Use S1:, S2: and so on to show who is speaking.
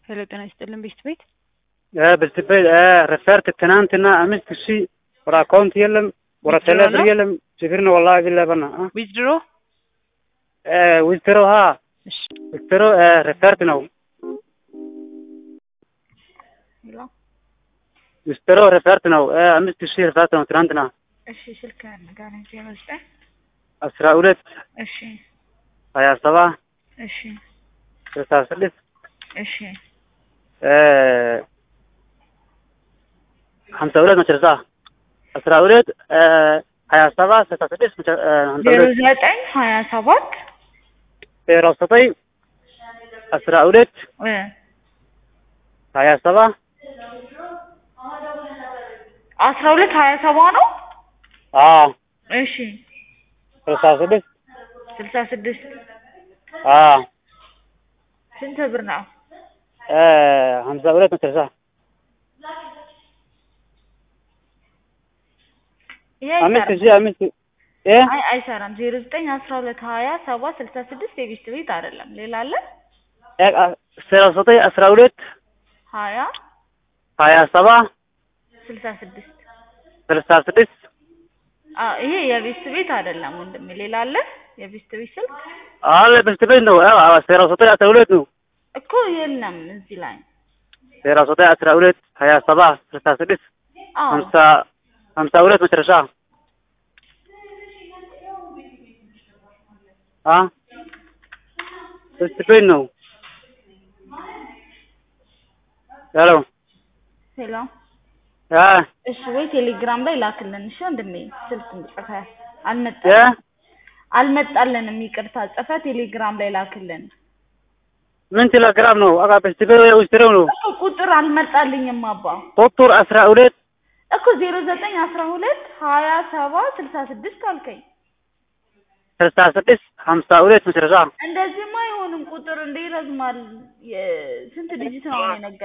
S1: ሄሎ ጤና ይስጥልን ቤት ቤት
S2: በስቤ ረፈርት ትናንትና አምስት ሺህ ወደ አካውንት የለም ወደ
S1: Withdraw
S2: ቴሌብር
S1: ነው?
S2: የለም ችግር ነው ወላሂ ቢላሂ በና
S1: ዊዝድሮ
S2: ዊዝድሮ ሀ
S1: እሺ
S2: ዊዝድሮ ረፈርት ነው
S1: ሄሎ
S2: ዊዝድሮ ረፈርት ነው አምስት ሺህ ረፈርት ነው ትናንትና
S1: እሺ ስልክ ንገረኝ ዜሮ ዘጠኝ
S2: አስራ ሁለት
S1: እሺ
S2: ሀያ ሰባ
S1: እሺ
S2: ስልሳ ስድስት
S1: እሺ
S2: ሀምሳ ሁለት መጨረሻ አስራ ሁለት ሀያ ሰባ ስልሳ ስድስት መጨ- ሀምሳ
S1: ዜሮ
S2: ሁለት
S1: ዘጠኝ ሀያ ሰባት
S2: ዜሮ ዘጠኝ አስራ ሁለት
S1: እ
S2: ሀያ ሰባ
S1: አስራ ሁለት ሀያ ሰባ ነው
S2: አዎ
S1: እሺ
S2: ስልሳ ስድስት
S1: ስልሳ ስድስት
S2: አዎ
S1: ስንት ብር ነው
S2: ሀምሳ ሁለት መጨረሻ
S1: ይሄ
S2: አምስት
S1: አይሰራም
S2: ሺህ አምስት እ
S1: አይ አይሰራም ዜሮ ዘጠኝ አስራ ሁለት ሀያ ሰባ ስልሳ ስድስት የቤት ቤት አይደለም ሌላ አለ
S2: ስራ ዘጠኝ አስራ ሁለት
S1: ሀያ
S2: ሀያ ሰባ
S1: ስልሳ ስድስት
S2: ስልሳ ስድስት
S1: አ ይሄ የቤት ቤት አይደለም ወንድሜ ሌላ አለ የቤት ቤት ስልክ
S2: አለ በስት ቤት ነው ስራ ዘጠኝ አስራ ሁለት ነው
S1: እኮ የለም እዚህ ላይ
S2: ስራ ዘጠኝ አስራ ሁለት ሀያ ሰባ ስልሳ ስድስት
S1: አዎ
S2: ሀምሳ ሀምሳ ሁለት መጨረሻ አ በስት ቤት ነው ሄሎ
S1: ሄሎ
S2: አ
S1: እሺ ወይ ቴሌግራም ላይ ላክልን እሺ ወንድሜ ስልክ እንጽፈ
S2: እ
S1: አልመጣልንም አልመጣልንም ይቅርታ ጽፈ ቴሌግራም ላይ ላክልን
S2: ምን ቴሌግራም ነው አቃ በስት ቤት ውስጥ ነው
S1: እኮ ቁጥር አልመጣልኝም አባ
S2: ቁጥር አስራ ሁለት
S1: እኮ ዜሮ ዘጠኝ አስራ ሁለት ሀያ ሰባ ስልሳ ስድስት አልከኝ
S2: ስልሳ ስድስት ሀምሳ ሁለት መጨረሻ
S1: እንደዚህማ አይሆንም ቁጥር እንደ ይረዝማል የ- ስንት ዲጂት ነው የነገር